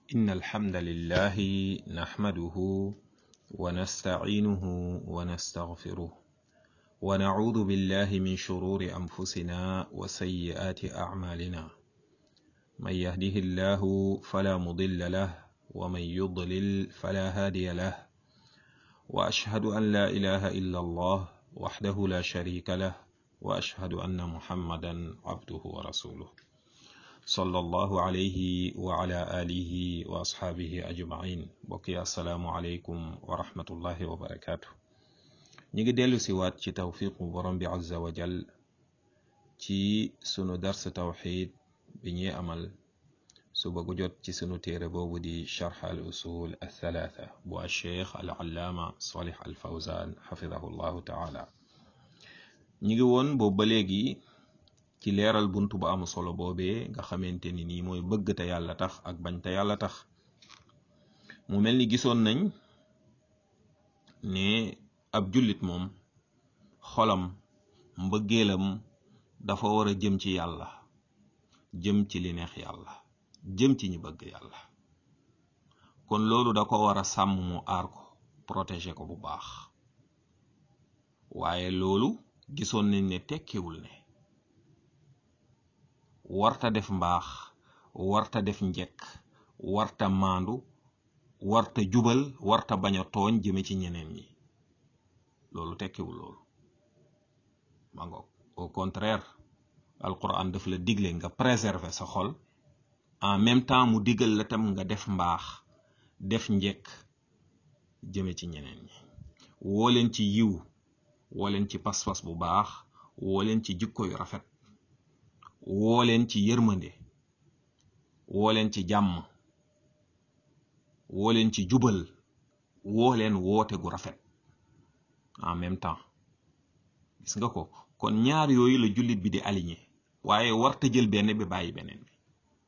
إن الحمد لله نحمده ونستعينه ونستغفره ونعوذ بالله من شرور أنفسنا وسيئات أعمالنا من يهده الله فلا مضل له ومن يضلل فلا هادي له وأشهد أن لا إله إلا الله وحده لا شريك له وأشهد أن محمدا عبده ورسوله صلى الله عليه وعلى آله وأصحابه أجمعين بقي السلام عليكم ورحمة الله وبركاته نيجي ديلو سيوات ci tawfiqu borom bi azza wa jal ci sunu dars tawxid bi ñuy amal suba gu jot ci sunu téere boobu di charx al usul althalatha bu alcheikh al allaama salih al fawzan xafidahu llahu taala ñi ngi woon boobu ba léegi ci leeral bunt bu am solo boobee nga xamante ni nii mooy bëgg te yàlla tax ak bañ te yàlla tax mu mel ni gisoon nañ ne ab jullit moom xolam mbëggeelam dafa war a jëm ci yàlla jëm ci li neex yàlla jëm ci ñi bëgg yàlla kon loolu da ko war a sàmm mu aar ko protéger ko bu baax waaye loolu gisoon nañ ne tekkiwul ne warta def mbaax warta def njekk warta maandu warta jubal warta bañ a tooñ jëme ci ñeneen ñi loolu tekkiwul loolu ma ngoog au contraire alquran daf la digle nga préserver sa xol en même temps mu digal la tam nga def mbaax def njekk jëme ci ñeneen ñi woo leen ci yiw woo leen ci pas-pas bu baax woo leen ci jikko yu rafet woo leen ci yërmande woo leen ci jàmm woo leen ci jubal woo leen woote gu rafet en même temps gis nga ko kon ñaar yooyu la jullit bi di aligné waaye warta jël benn bi bàyyi beneen bi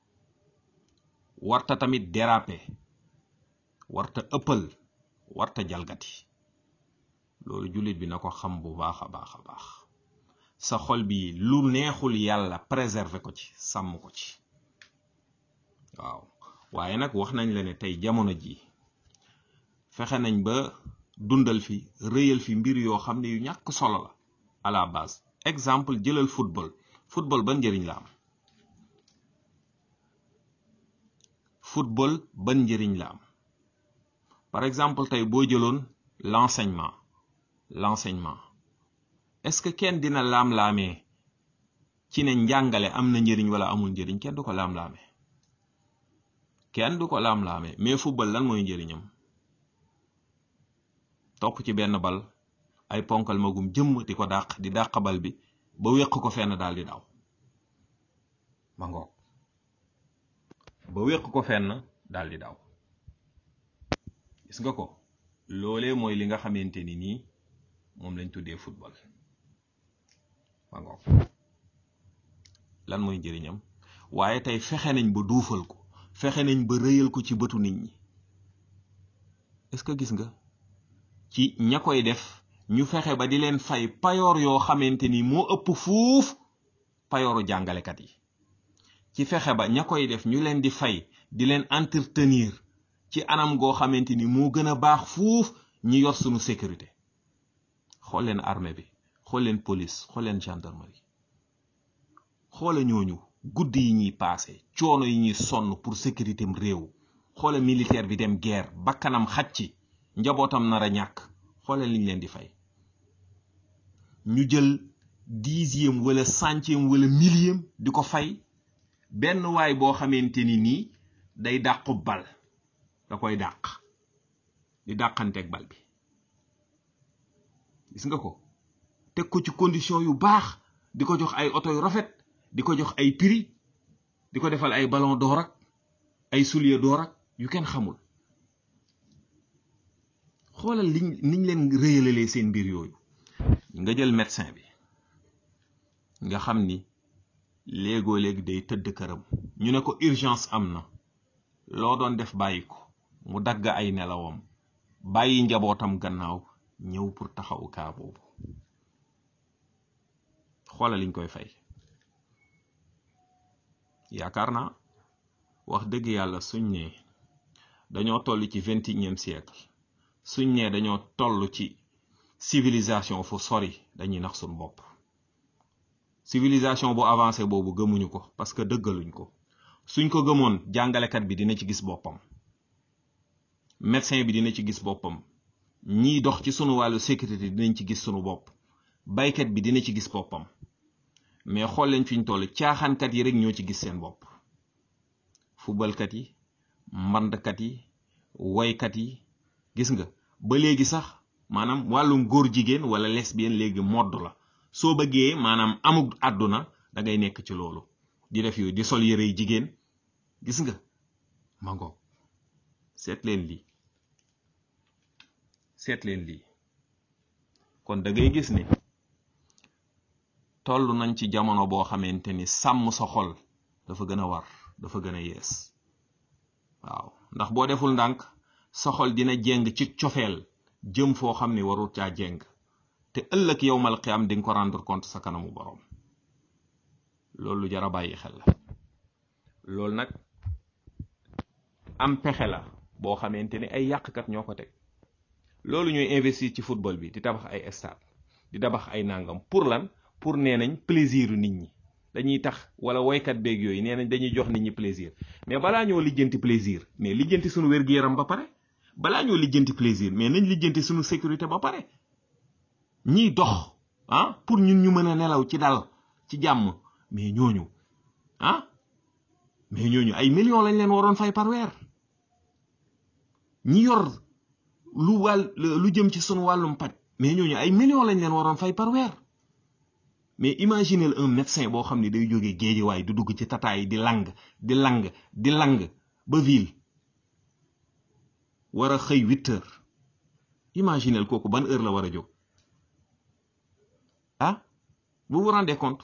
warta tamit déraper warta ëppal warta jalgati loolu jullit bi na ko xam bu baax a baax a baax sa xol bi lu neexul yàlla préserver ko ci sàmm ko ci waaw waaye nag wax nañ la ne tey jamono ji fexe nañ ba dundal fi rëyal fi mbir yoo xam ne yu ñàkk solo la à la base exemple jëlal football football ban njëriñ la am football ban njëriñ la am par exemple tey boo jëloon l'enseignement l'enseignement est-ce que kenn dina laam-laamee ci ne njàngale am na njëriñ wala amul njëriñ kenn du ko laam-laamee kenn du ko laam-laamee mais football lan mooy njëriñam topp ci benn bal ay ponkal magum jëmm di ko dàq di dàq bal bi ba wéq ko fenn daal di daw ma ngoog ba wéq ko fenn daal di daw gis nga ko loolee mooy li nga xamante ni nii moom lañ tuddee football ma ngoog lan mooy njëriñam waaye tey fexe nañ ba duufal ko fexe nañ ba rëyal ko ci bëtu nit ñi est-ce que gis nga ci ña koy def ñu fexe ba di leen fay payoor yoo xamante ni moo ëpp fuuf payooru jàngalekat yi ci fexe ba ña koy def ñu leen di fay di leen entretenir ci anam goo xamante ni moo gën a baax fuuf ñi yor sunu sécurité xool leen armée bi xool leen police xool leen gendarmerie xoola ñooñu guddi yi ñuy paase coono yi ñuy sonn pour sécurité am réew xoola militaire bi dem guerre bakkanam xaj ci njabootam nar a ñàkk xoola liñ leen di fay ñu jël dixième wala centième wala millième di ko fay benn waay boo xamante ni nii day dàqu bal da koy dàq di dàqanteeg bal bi gis nga ko teg ko ci condition yu baax di ko jox ay oto yu rafet di ko jox ay prix di ko defal ay ballon d'or ak ay soulier d'or ak yu kenn xamul xoolal liñ niñ leen réyalalee seen mbir yooyu nga jël médecin bi nga xam ni léegoo léegi day tëdd këram ñu ne ko urgence am na loo doon def bàyyi ko mu dagg ay nelawam bàyyi njabootam gannaaw ñëw pour taxawu kaa boobu xoolal liñ koy fay yaakaar naa wax dëgg yàlla suñ ne dañoo toll ci vingt et unième siècle suñ ne dañoo toll ci civilisation fu sori dañuy nax suñ bopp civilisation bu avancé boobu gëmuñu ko parce que dëggaluñ ko suñ ko gëmoon jàngalekat bi dina ci gis boppam médecin bi dina ci gis boppam ñiy dox ci sunu wàllu sécurité dinañ ci gis sunu bopp baykat bi dina ci gis boppam mais xool leen fi ñu toll caaxaankat yi rek ñoo ci gis seen bopp fubalkat yi mbandkat yi woykat yi gis nga ba léegi sax maanaam wàllum góor jigéen wala lesbienne léegi modd la soo bëggee maanaam amug àdduna da ngay nekk ci loolu di def yooyu di sol yëre yi jigéen gis nga ma ngoog seet leen lii seet leen lii kon da ngay gis ne toll nañ ci jamono boo xamante ni sàmm sa xol dafa gën a war dafa gën a yees waaw ndax boo deful ndànk sa xol dina jeng ci cofeel jëm foo xam ne warul caa jeng te ëllëg yowmal qiyaam di nga ko rendre compte sa kanamu borom loolu lu jar a bàyyi xel la loolu nag am pexe la boo xamante ni ay yàqkat ñoo ko teg loolu ñooy investir ci football bi di tabax ay stade di tabax ay nangam pour lan pour nee nañ plaisir nit ñi dañuy tax wala woykat beeg yooyu nee nañ dañuy jox nit ñi plaisir mais balaa ñoo lijjanti plaisir mais lijjanti suñu wér-gu-yaram ba pare balaa ñoo lijjanti plaisir mais nañ lijjanti suñu sécurité ba pare ñiy dox ah pour ñun ñu mën a nelaw ci dal ci jàmm mais ñooñu ah mais ñooñu ay millions lañ leen waroon fay par weer ñi yor lu wàll lu jëm ci sunu wàllum paj mais ñooñu ay millions lañ leen waroon fay par weer mais imaginez un médecin boo xam ne day jógee géejiwaay du dugg ci tataay di lang di lang di lang ba ville war a xëy huit heures imaginez kooku ban heure la war a jóg ah vous vous rendez compte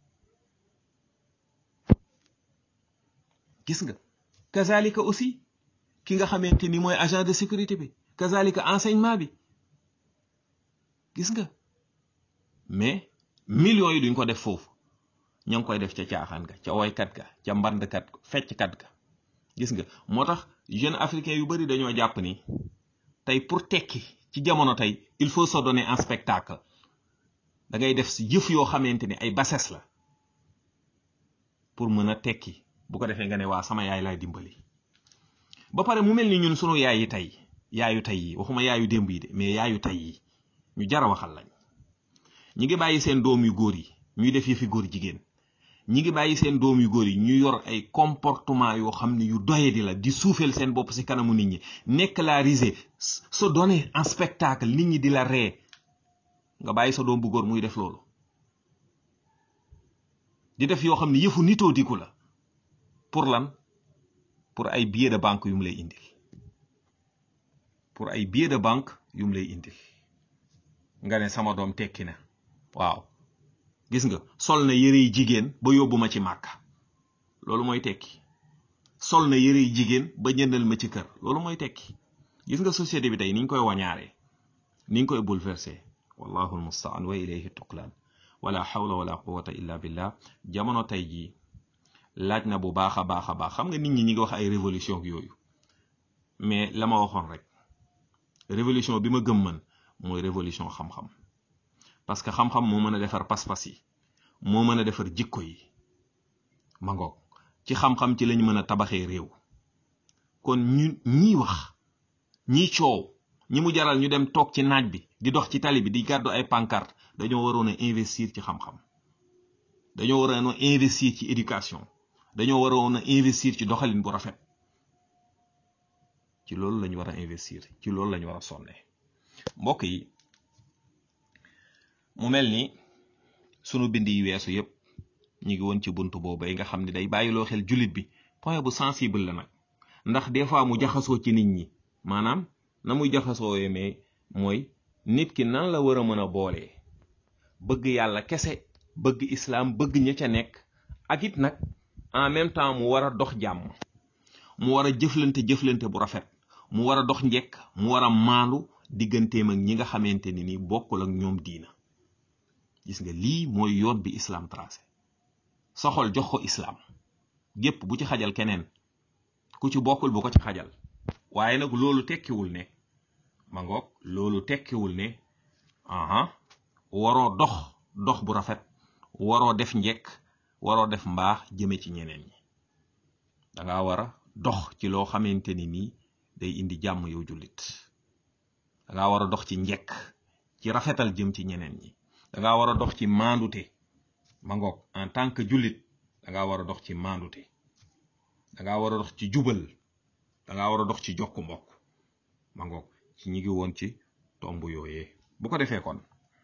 gis nga kazalika aussi ki nga xamante ni mooy agent de sécurité bi kazalika enseignement bi gis nga mais millions yi duñ ko def foofu ña ngi koy def ca caaxaan ga ca woykat ga ca mbandkat fecckat ga gis nga moo tax jeune africain yu bari dañoo jàpp ni tey pour tekki ci jamono tey il faut se donner un spectacle da ngay def si jëf yoo xamante ni ay bassesse la pour mën a tekki bu ko defee nga ne waa sama yaay laay dimbali ba pare mu mel ni ñun sunu yaay yi tey yaayu tey yi waxuma yaayu démb yi de mais yaayu tey yi ñu jara waxal lañ ñi ngi bàyyi seen doom yu góor yi ñuy def yëfi góor jigéen ñi ngi bàyyi seen doom yu góor yi ñu yor ay comportement yoo xam ne yu doye di la di suufeel seen bopp si kanamu nit ñi nekk la risée se donner en spectacle nit ñi di la ree nga bàyyi sa doom bu góor muy def loolu di def yoo xam ne yëfu nitoo diku la pour lan pour ay billet de banque yu mu lay indil pour ay billet de banque yu mu lay indil nga ne sama doom tekki na waaw gis nga sol na yëre yi jigéen ba yóbbu ma ci màkka loolu mooy tekki sol na yëre yi jigéen ba jëndal ma ci kër loolu mooy tekki gis nga société bi tey ni ñu koy wañaaree ni ñu koy bouleversé wallahu almustaan wa ilayhi tuqlaan wala hawla wala quwata illa billah jamono tey jii laaj na bu baax a baax a baax xam nga nit ñi ñi ngi wax ay révolution yooyu mais la ma waxoon rek révolution bi ma gëm man mooy révolution xam-xam parce que xam-xam moo mën a defar pas-pas yi moo mën a defar jikko yi ma ngoog ci xam-xam ci lañ mën a tabaxee réew kon ñu ñiy wax ñiy coow ñi mu jaral ñu dem toog ci naaj bi di dox ci tali bi di gàddu ay pancarte dañoo waroon a investir ci xam-xam dañoo waroon a investir ci éducation dañoo waroon a investir ci doxalin bu rafet ci loolu lañu war a investir ci loolu lañu war a sonne mbokk yi mu mel ni sunu bind yi weesu yépp ñu ngi woon ci bunt boobu yi nga xam ne day bàyyiloo xel jullit bi point bu sensible la nag ndax des fois mu jaxasoo ci nit ñi maanaam na muy jaxasoo mais mooy nit ki nan la war a mën a boolee bëgg yàlla kese bëgg islaam bëgg ña ca nekk ak it nag en même temps mu war a dox jàmm mu war a jëflante jëflante bu rafet mu war a dox njekk mu war a maandu digganteem ak ñi nga xamante ni ni bokkul ak ñoom diina gis nga lii mooy yoon bi islam tracé soxol jox ko islam gépp bu ci xajal keneen ku ci bokkul bu ko ci xajal waaye nag loolu tekkiwul ne ma ngoog loolu tekkiwul ne aha waroo dox dox bu rafet waroo def njekk waroo def mbaax jëme ci ñeneen ñi danga war a dox ci loo xamante ni nii day indi jàmm yow jullit danga war a dox ci njekk ci rafetal jëm ci ñeneen ñi danga war a dox ci maandute ma ngoog en tant que jullit danga war a dox ci maandute danga war a dox ci jubal danga war a dox ci jokk mbokk ma ngoog ci ñi ngi woon ci tomb yooyee bu ko defee kon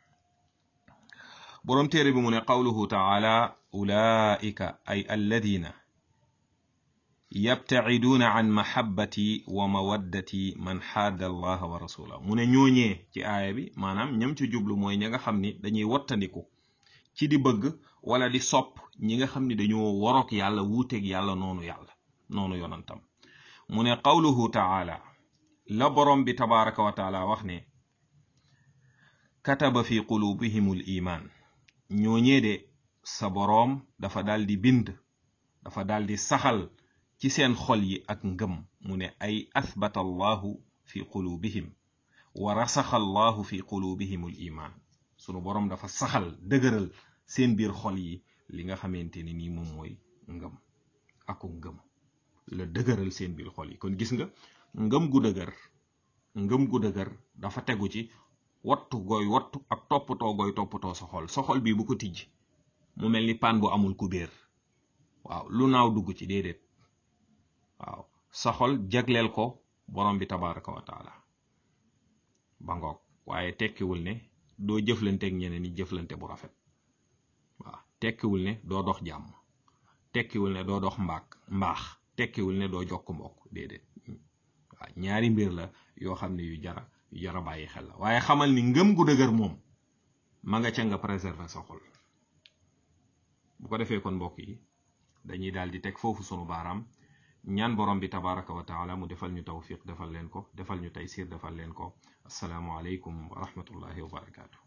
boroom téere bi mu ne qawluhu taala ulaika ay alladina yabtaciduuna an mahabbati wa mawaddati man xaadda allaha wa rasulahu mu ne ñooñee ci aaya bi maanaam ñam ci jublu mooy ñi nga xam ni dañuy wattandiku ci di bëgg wala di sopp ñi nga xam ni dañoo waroog yàlla wuuteeg yàlla noonu yàlla noonu yonantam mu ne qawluhu taala la borom bi tabaraka wa taala wax ne kataba fi qulubihimul iman ñooñee de sa boroom dafa daldi bind dafa daldi saxal ci seen xol yi ak ngëm mu ne ay athbata allahu fi qulubihim wa rasaxa allahu fi qulubihimul iman sunu boroom dafa saxal dëgëral seen biir xol yi li nga xamante ni nii moom mooy ngëm aku ngëm la dëgëral seen biir xol yi kon gis nga ngëm gu dëgër ngëm gu dëgër dafa tegu ci wattu gooy wattu ak toppatoo gooy toppatoo sa xol sa xol bii bu ko tijj mu mel ni paan bu amul kubéer waaw lu naaw dugg ci déedéet waaw sa xol jagleel ko borom bi tabaraka wa taala ba ngoog waaye tekkiwul ne doo jëflanteeg ñeneen ñi jëflante bu rafet waaw tekkiwul ne doo dox jàmm tekkiwul ne doo dox mbaak mbaax tekkiwul ne doo jokk mbokk déedéet waaw ñaari mbir la yoo xam ne yu jara yu jara bàyyi xel la waaye xamal ni ngëm gu dëgër moom ma nga ca nga préserver sa xol bu ko defee kon mbokk yi dañuy daal di teg foofu sunu baaraam ñaan borom bi tabaraka wa taala mu defal ñu tawfiq defal leen ko defal ñu taysir defal leen ko asalaamu aleykum wa rahmatullahi wa barakaatu